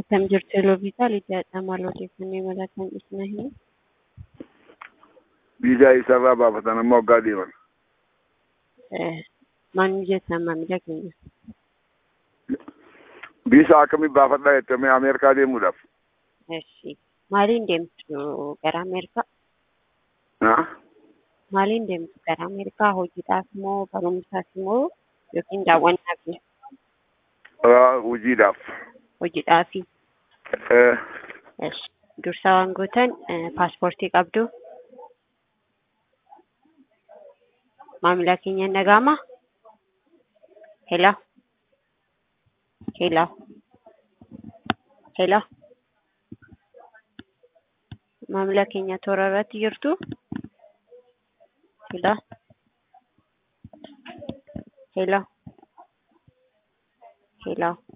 Akkam jirtu Elooviisaa Lidiyaadha. Maal odeeffannoo imala kan ibsina himu? Viizaa isarraa baafatan amma waggaa deeman. Maal jettan maamila keenya? Viizaa akkamii baafadhaa jettame Ameerikaa deemuudhaaf? Eshi. Maaliin deemtu gara Ameerikaa? Naa? Maaliin deemtu gara Ameerikaa? Hojiidhaaf moo barumsaaf moo yookiin daawwannaaf? Hojiidhaaf. Hojiidhaafi. Eshi. Dursa waan gootan paaspoortii qabdu. Maamila keenya hin dhaga'amaa? Hello? Hello? Hello? Maamila keenya toora irratti jirtu? Hello? Hello? Hello?